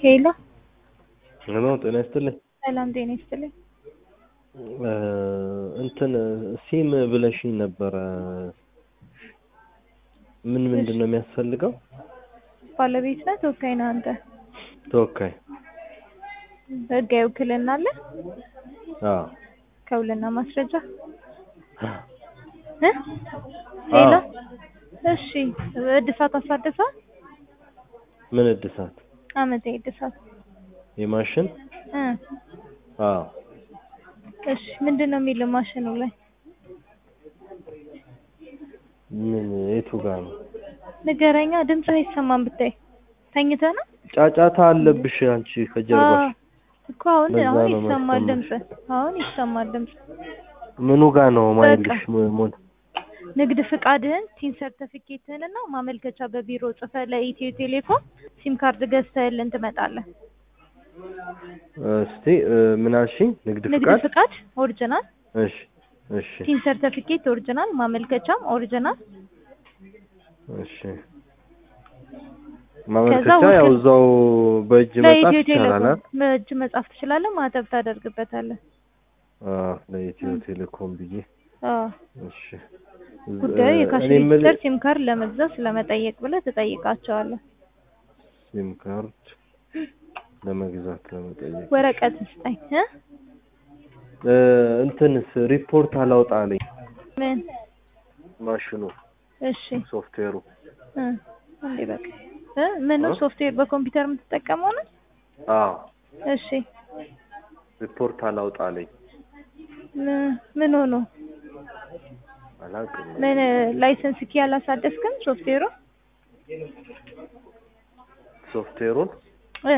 ሄሎ ሄሎ ጤና ይስጥልኝ። ሰላም ጤና ይስጥልኝ። እንትን ሲም ብለሽኝ ነበረ። ምን ምንድን ነው የሚያስፈልገው? ባለቤት ነህ? ተወካይ ነህ አንተ? ተወካይ። ህጋዊ ውክልና አለ? አዎ። ከውልና ማስረጃ እ ሌላ? እሺ እድሳት አሳድሰዋል? ምን እድሳት? አመታዊ እድሳት የማሽን? እ አዎ። እሺ ምንድን ነው የሚለው ማሽኑ ላይ? ምን የቱ ጋር ነው? ንገረኛ። ድምጽ አይሰማም ብታይ። ተኝተህ ነው? ጫጫታ አለብሽ አንቺ ከጀርባሽ። እኮ አሁን በዛ አሁን ነው ይሰማል ድምጽ። ማሰማሽ። አሁን ይሰማል ድምጽ። ምኑ ጋር ነው ማይልሽ? ሞን ንግድ ፍቃድህን፣ ቲን ሰርተፊኬትህን እና ማመልከቻ በቢሮ ጽፈህ ለኢትዮ ቴሌኮም ሲም ካርድ ገዝተህልን ትመጣለህ። እስቲ ምን አልሽኝ? ንግድ ንግድ ፍቃድ? ፍቃድ ኦሪጂናል፣ እሺ እሺ ቲን ሰርተፊኬት ኦሪጂናል፣ ማመልከቻም ኦሪጂናል። እሺ ማመልከቻ ውክል- ያው እዛው በእጅ መጻፍ ለኢትዮ ይቻላል ቴሌኮም አይደል? በእጅ መጻፍ ትችላለህ። ማህተብ ታደርግበታለህ። አዎ ለኢትዮ ቴሌኮም ብዬ አዎ እሺ ጉዳዩ የካሽ እኔ የምልህ ሬጂስተር ሲም ካርድ ለመግዛት ስለመጠየቅ ብለህ ትጠይቃቸዋለህ። ሲም ካርድ ለመግዛት ለመጠየቅ ወረቀት ስጠኝ እ እ እንትንስ ሪፖርት አላውጣ አለኝ ምን ማሽኑ እሺ ሶፍትዌሩ እ እንዴ በቃ እ ምን እ? ሶፍትዌር በኮምፒውተር የምትጠቀመው ነው? አዎ እሺ ሪፖርት አላውጣ አለኝ ምን- ምን ሆኖ አላውቅም ምን ላይሰንስ ኪ አላሳደስክም ሶፍትዌሩ ሶፍትዌሩን እ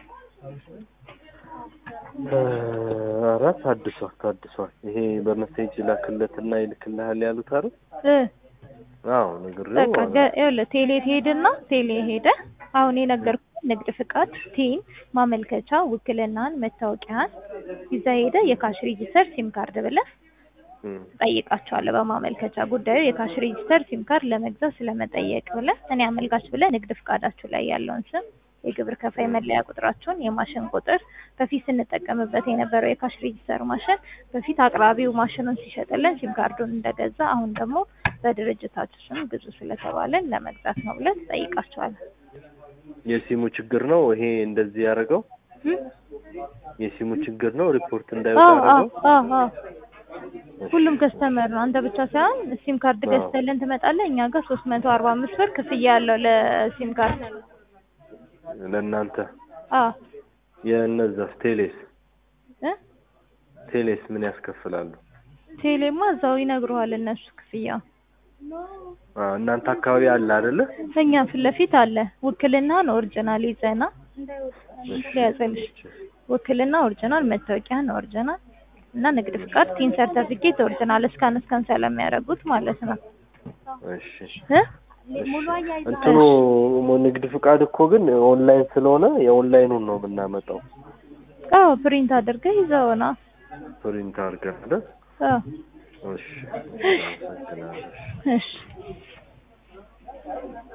እ፣ ኧረ ታድሷል ታድሷል ይሄ በመሴጅ ላክለትና ይልክልሃል ያሉት አይደል እ አዎ ነግሬው በቃ ገ- ይኸውልህ ቴሌ ትሄድና ቴሌ ሄደ አሁን የነገርኩህ ንግድ ፍቃድ፣ ቲን፣ ማመልከቻ፣ ውክልናን፣ መታወቂያን ይዛ ሄደ የካሽ ሬጂስተር ሲም ካርድ ብለህ እም፣ ጠይቃቸዋለህ። በማመልከቻ ጉዳዩ የካሽ ሬጂስተር ሲም ካርድ ለመግዛት ስለመጠየቅ ብለህ እኔ አመልካች ብለህ ንግድ ፍቃዳችሁ ላይ ያለውን ስም፣ የግብር ከፋይ መለያ ቁጥራችሁን፣ የማሽን ቁጥር፣ በፊት ስንጠቀምበት የነበረው የካሽ ሬጂስተር ማሽን በፊት አቅራቢው ማሽኑን ሲሸጥልን ሲም ካርዱን እንደገዛ አሁን ደግሞ በድርጅታችሁ ስም ግዙ ስለተባለን ለመግዛት ነው ብለህ ትጠይቃቸዋለህ። የሲሙ ችግር ነው ይሄ እንደዚህ ያደረገው እም? የሲሙ ችግር ነው ሪፖርት እንዳይወጣ አዎ አዎ ያደረገው አዎ አዎ ሁሉም ከስተመር ነው። አንተ ብቻ ሳይሆን ሲም ካርድ አዎ። ገዝተልን ትመጣለህ። እኛ ጋር ሶስት መቶ አርባ አምስት ብር ክፍያ ያለው ለሲም ካርድ። ለእናንተ አዎ የእነዛስ ቴሌስ እ ቴሌስ ምን ያስከፍላሉ ቴሌማ እዛው ይነግሩሃል እነሱ ክፍያ። አ እናንተ አካባቢ አለ አይደለ እኛ ፊት ለፊት አለ። ውክልናን ኦሪጂናል ይዘና ሊያዘልሽ ውክልና ኦሪጂናል፣ መታወቂያን ኦሪጂናል እና ንግድ ፍቃድ፣ ቲን ሰርተፊኬት ኦሪጂናል እስካን እስካን ስለሚያደርጉት ማለት ነው እሺ እ እንትኑ ንግድ ፍቃድ እኮ ግን ኦንላይን ስለሆነ የኦንላይኑን ነው የምናመጣው አዎ ፕሪንት አድርገህ ይዘውና ፕሪንት አድርገን አይደል አዎ እሺ አመሰግናለሁ። እሺ